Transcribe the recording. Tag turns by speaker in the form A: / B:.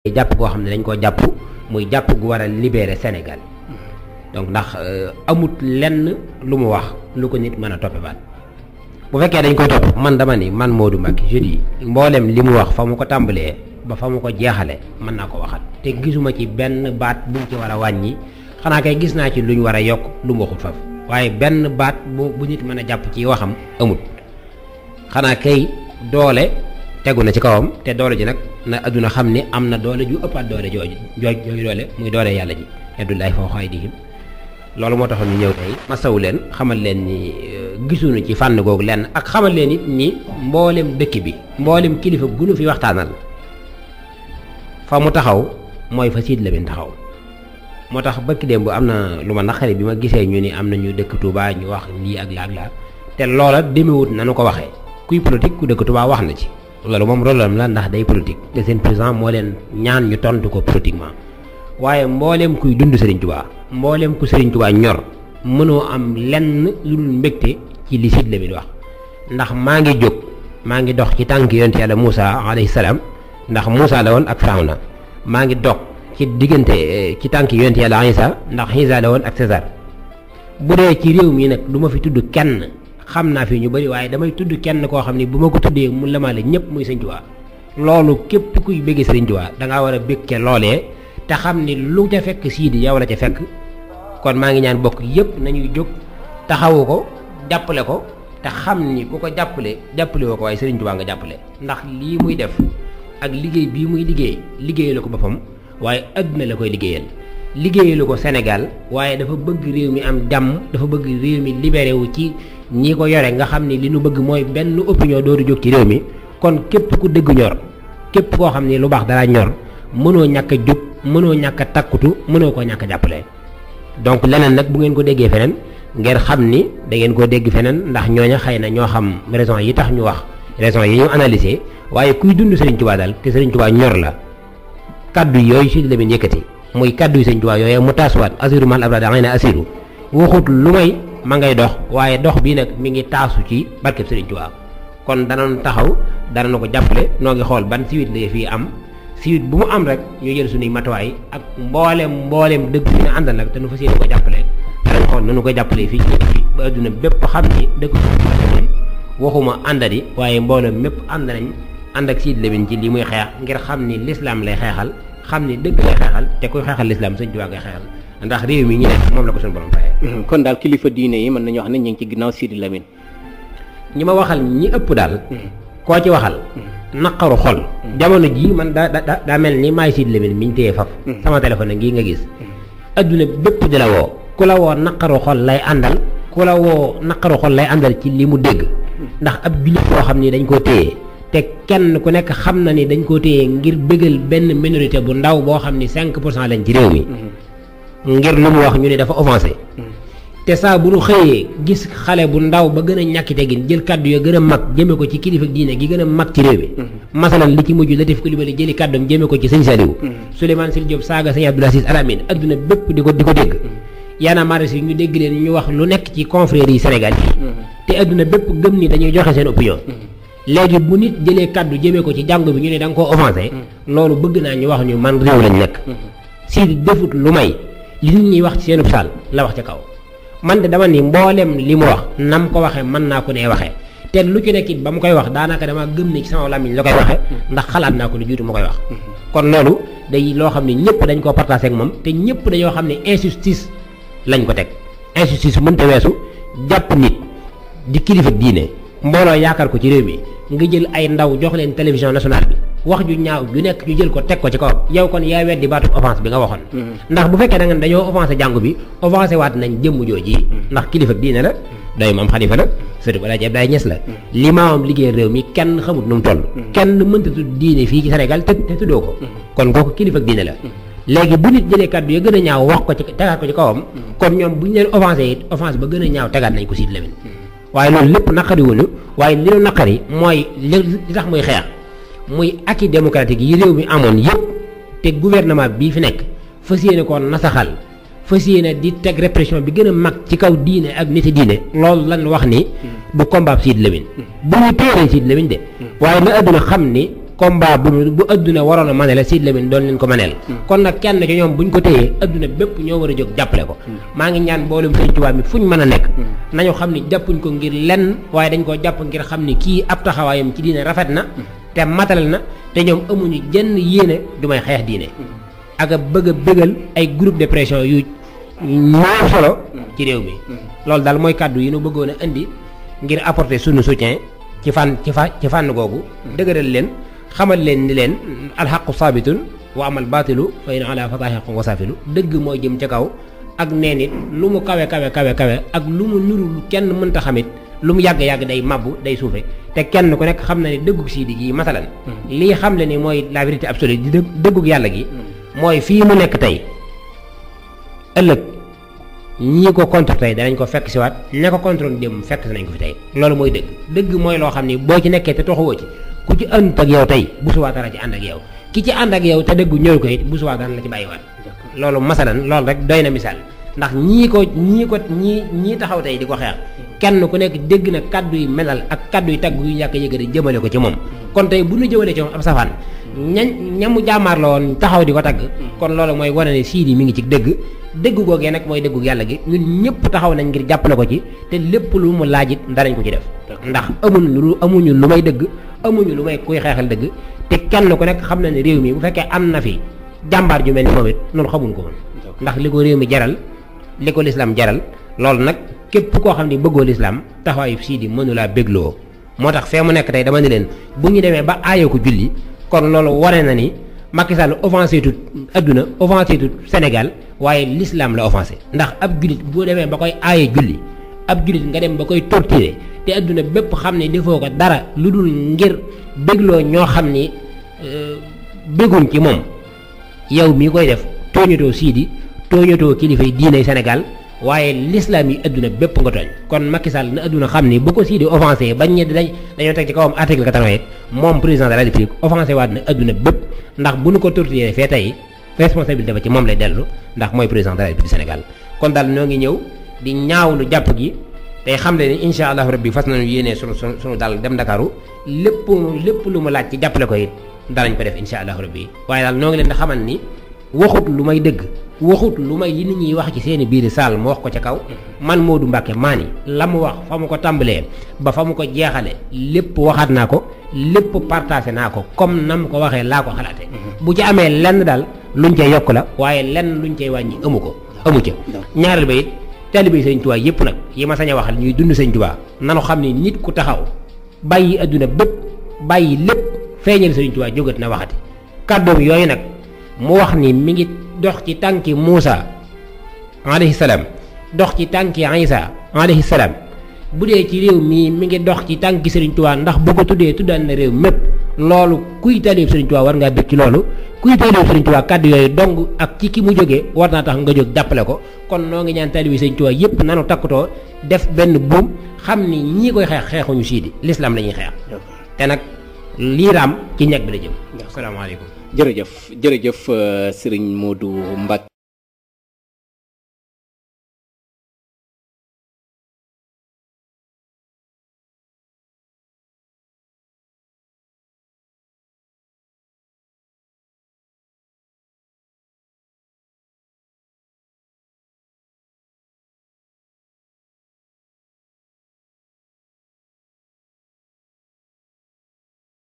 A: jàpp koo xam ne dañ koo jàpp muy jàpp gu war a libérer Sénégal donc ndax amut lenn lu mu wax lu ko nit mën a toppe baat bu fekkee dañ koy topp man dama ni man Modou Mbacké je dis mboolem li mu wax fa mu ko tàmbalee ba fa mu ko jeexale mën naa ko waxat te gisuma ci benn baat bu mu ci war a wàññi xanaa kay gis naa ci lu ñu war a yokk lu mu waxut faf waaye benn baat bu bu nit mën a jàpp ci waxam amut xanaa kay doole tegu na ci kawam te doole ji nag na adduna xam ni am na doole ju ëppaat doole jooju jooj jooju doole muy doole yàlla ji yadullahi fawqa aydihim loolu moo taxoon ñu ñëw tey masawu leen xamal leen ni gisuñu ci fànn googu lenn ak xamal leen it ni mboolem dëkk bi mboolem kilifa gunu fi waxtaanal fa mu taxaw mooy fa siid la bin taxaw moo tax barki démb am na lu ma naqari bi ma gisee ñu ni am na ñu dëkk Touba ñu wax lii ak laa ak laa te loola demewut nanu ko waxee kuy politique ku dëkk Touba wax na ci loolu moom rôle la ndax day politique te seen président moo leen ñaan ñu tontu ko politiquement waaye mbooleem kuy dund Serigne Touba mbooleem ku Serigne Touba ñor mënoo am lenn lu dul mbégte ci li Sidy Lamine wax ndax maa ngi jóg maa ngi dox ci tànk yonent yàlla Moussa alayhi salaam ndax Moussa la woon ak Firawna maa ngi dox ci diggante ci tànk yonent yàlla Isa ndax Isa la woon ak César bu dee ci réew mi nag du ma fi tudd kenn xam naa fi ñu bëri waaye damay tudd kenn koo xam ni bu ma ko tuddee mu lamaale ñëpp muy Sëñ Touba loolu képp kuy bëgg Sëriñ Touba da ngaa war a bëgg loolee te xam ni lu ca fekk Sidy yow la ca fekk kon maa ngi ñaan bokk yëpp nañuy jóg taxawu ko jàppale ko te xam ni ku ko jàppale jàppale woo ko waaye Sëriñ Touba nga jàppale ndax lii muy def ak liggéey bii muy liggéey liggéeyalu ko boppam waaye adduna la koy liggéeyal liggéeyalu ko Sénégal waaye dafa bëgg réew mi am jàmm dafa bëgg réew mi libéré wu ci ñi ko yore nga xam ni li nu bëgg mooy benn opinion dootu jóg ci réew mi kon képp ku dëgg ñor képp koo xam ni lu baax dara ñor mënoo ñàkk a jóg mënoo ñàkk a takkutu mënoo koo ñàkk a jàppale donc leneen nag bu ngeen ko déggee feneen ngeen xam ni da ngeen koo dégg feneen ndax ñooña xëy na ñoo xam raison yi tax ñu wax raison yi ñu analyser waaye kuy dund Serigne Touba daal te Serigne Touba ñor la kaddu yooyu Sidy Lamine yëkkati muy kaddu yu Serigne Touba yooyu mu taasuwaat asiru mal abrada ngay na asiru waxut lu may ma ngay dox waaye dox bii nag mi ngi taasu ci barkeb Serigne Touba kon danañ taxaw danañ ko jàppale noo ngi xool ban siwit la fii am siwit bu mu am rek ñu jël suñuy matuwaay ak mboolem mboolem dëgg bi ñu àndal nag te nu fas yéene ko jàppale danañ xool nanu ko jàppale fii ci ba adduna bépp xam ni dëgg moom waxuma àndadi waaye mboolem mépp ànd nañ ànd ak Sidy Lamine ci li muy xeex ngir xam ni lislaam lay xeexal xam ni dëgg lay xeexal te kuy xeexal lislaam Sëñ Tuubaa ngay xeexal ndax réew mi ñu nekk moom la ko suñu borom fayee.
B: kon daal kilifa diine yi mën nañu wax ne ñu ngi ci ginnaaw Sidy Lamine.
A: ñi ma waxal ñi ëpp daal. koo ci waxal. naqaru xol. jamono jii man daa daa daa mel ni maay Sidy Lamine mi ñu téye faf sama téléphone ngi nga gis. adduna bépp di la woo. ku la woo naqaru xol lay àndal. ku la woo naqaru xol lay àndal ci li mu dégg. ndax ab jullit boo xam ni dañ koo téye. te kenn ku nekk xam na ni dañ koo téye ngir bëggal benn minorité bu ndaw boo xam ni 5 pour cent lañ ci réew mi. ngir lu mu wax ñu ne dafa offensé. te saa bu ñu xëyee gis xale bu ndaw ba gën a ñàkki teggin jël kaddu ya gën a mag jëme ko ci kilifa diine gi gën a mag ci réew mi. masalan li ci mujj Latif Coulibaly jëli kàddoom jëme ko ci sëñ Saliou. Souleymane Sil Diop saaga sëñ Abdoul Aziz Al Amine adduna bépp di ko di ko dégg. yaana maris yi ñu dégg leen ñu wax lu nekk ci confrères yi Sénégal yi. te adduna bépp gëm ni dañuy joxe seen opinion. léegi bu nit jëlee kaddu jëmee ko ci jàngu bi ñu ne da nga koo offensé. loolu bëgg naa ñu wax ñu man réew lañ nekk. Sidy defut lu may li nit ñi wax ci seenub saal la wax ca kaw. man de dama ni mboolem li mu wax nam ko waxee mën naa ko nee waxee te lu ci nekk it ba mu koy wax daanaka dama gëm ni ci sama làmmiñ la koy waxee ndax xalaat naa ko lu jiitu mu koy wax. kon loolu day loo xam ne ñëpp dañ koo partagé ak moom te ñëpp dañoo xam ne injustice lañ ko teg injustice mënta weesu jàpp nit di kilifa diine. mbooloo yaakaar ko ci réew mi nga jël ay ndaw jox leen télévision nationale bi wax ju ñaaw ju nekk ñu jël ko teg ko ci kaw yow kon yaa weddi baatu offense bi nga waxoon ndax bu fekkee da nga dañoo offensé jàngu bi offensé waat nañ jëmm jooji ndax kilifa diine la doy maam xalifa la sëriñ Alaaji Abdoulaye Niass la li maamam liggéey réew mi kenn xamut nu mu toll kenn mënta tudd diine fii ci Sénégal te te tuddoo ko kon kooku kilifa diine la léegi bu nit jëlee kàddu ya gën a ñaaw wax ko ci tegaat ko ci kawam kon ñoom bu ñu leen offensé it offense ba gën a ñaaw tegaat nañ ko Sidy Lamine waaye loolu lépp naqari wuñu waaye li ñu naqari mooy li tax muy xeex muy acquis démocratique yi réew mi amoon yëpp te gouvernement bii fi nekk fas yéene koo nasaxal fas yéene di teg répression bi gën a mag ci kaw diine ak niti diine loolu lan wax ni du combat Sidy Lamine bu ñu téeree Sidy Lamine de waaye na àdduna xam ni combat bu bu adduna waroon a manele Sidy Lamine doon leen ko maneel kon nag kenn ci ñoom buñ ko téyee adduna bépp ñoo war a jóg jàppale ko maa ngi ñaan mboolem Sëñ Tuubaa mi fuñ mën a nekk nañu xam ni jàppuñ ko ngir lenn waaye dañ koo jàpp ngir xam ni kii ab taxawaayam ci diine rafet na te matal na te ñoom amuñu jenn yéene du may xeex diine ak a bëgg a bëggal ay groupe de pression yu ñoo solo ci réew mi loolu daal mooy kàddu yi nu bëggoon a indi ngir apporter sunu soutien ci fànn ci fa ci fànn googu dëgëral leen xamal leen ni leen alxaqu saabitun wa amal baatilu fa in ala fataaxiqu wasaafilu dëgg mooy jëm ca kaw ak nee nit lu mu kawe kawe kawe kawe ak lu mu nuru lu kenn mënta xamit lu mu yàgg-yàgg day mabbu day suufe te kenn ku nekk xam na ne dëggug Sidy gi masalan lii xam le ni mooy la vérité absolue di dëgg dëggug yàlla gi mooy fii mu nekk tey ëllëg ñii ko contre tey danañ ko fekk si waat ña ko contrôle démb fekk si nañ ko fi tey loolu mooy dëgg dëgg mooy loo xam ni boo ci nekkee te toxuwoo ci ku ci ànd ak yow tey bu subaa dara ci ànd ak yow ki ci ànd ak yow te dëggu ñëw ko it bu subaa dara la ci bàyyiwaat loolu masalan loolu rek doy na misaal ndax ñii ko ñii ko ñii ñii taxaw tey di ko xeex kenn ku nekk dégg na kaddu yi melal ak kaddu yi tagg yu ñàkk yëgëri jëmale ko ci moom kon tey bu ñu jëmalee ci moom ab safaan ña ñamu jaamaar la woon taxaw di ko tagg kon loolu mooy wane ne Sidy mi ngi ci dëgg dëgg googee nag mooy dëggu yàlla gi ñun ñëpp taxaw nañ ngir jàppale ko ci te lépp lu mu laajit danañ ko ci def ndax amuñu lu amuñu lu may dëgg amuñu lu may kuy xeexal dëgg te kenn ku nekk xam na ne réew mi bu fekkee am na fi jàmbaar ju mel ni moom it noonu xamuñ ko woon ndax li ko réew mi jaral li ko lislaam jaral loolu nag képp koo xam ne bëggoo lislaam taxawaayu Sidy mënulaa bégloo moo tax fee mu nekk tey dama ne leen bu ñu demee ba aayoo ko julli kon loolu wane na ni Macky Sall offensé tut adduna offensé tut Sénégal waaye l'islam la offensé ndax ab jullit boo demee ba koy aaye julli ab jullit nga dem ba koy torturer te adduna bépp xam ne defoo ko dara lu dul ngir bégloo ñoo xam ni bégguñ ci moom yow mii koy def tooñatoo Sidy tooñatoo kilifay diiney Sénégal waaye l'islam yi adduna bépp nga tooñ kon Macky Sall na adduna xam ni bu ko Sidy offensé bañ ñe dañ dañoo teg ci kawam article 88 moom président de la République offensé waat na adduna bépp ndax bu nu ko torturé fee tey responsabilité ba ci moom lay dellu ndax mooy président de la République du Sénégal kon daal ñoo ngi ñëw di ñaawlu jàpp gi tey xam le ni incha allahu rabbi fas nañu yéenee sunu sunu sunu daal dem Ndakaaru lépp lépp lu mu laaj ci jàppale ko it danañ ko def incha allahu rabbi waaye daal ñoo ngi leen di xamal ni waxut lu may dëgg waxut lu may yi nit ñuy wax ci seeni biir saal mu wax ko ca kaw man Modou Mbacke maa ni la mu wax fa mu ko tàmbalee ba fa mu ko jeexale lépp waxaat naa ko lépp partagé naa ko comme na mu ko waxee laa ko xalaate bu ci amee lenn daal luñ cay yokk la waaye lenn luñ cay wàññi amu ko amu ca ñaareel ba it taalibe Sëñ Tuubaa yëpp nag yi ma sañ a waxal ñuy dund Sëñ Tuubaa nanu xam ni nit ku taxaw bàyyi adduna bépp bàyyi lépp feeñal Sëñ Tuubaa jógat na waxati kàddoom yooyu nag mu wax ni mi ngi dox ci tànki Muusa alayhi salaam dox ci tànki Isa alayhi salaam bu dee ci réew mii mi ngi dox ci tànki Serigne Touba ndax bu ko tuddee tuddaan na réew mépp loolu kuy taalib Serigne Touba war ngaa bëgg ci loolu kuy taalib Serigne Touba kàddu yooyu dong ak ci ki mu jógee war naa tax nga jóg jàppale ko kon noo ngi ñaan taalib Serigne Touba yépp nanu takkutoo def benn buum xam ni ñii koy xeex xeexuñu Sidy l'islam la ñuy xeex te nag lii raam ci ñeg bi la jëm asalaamaaleykum
B: jërëjëf jërëjëf Serigne Modou Mbacke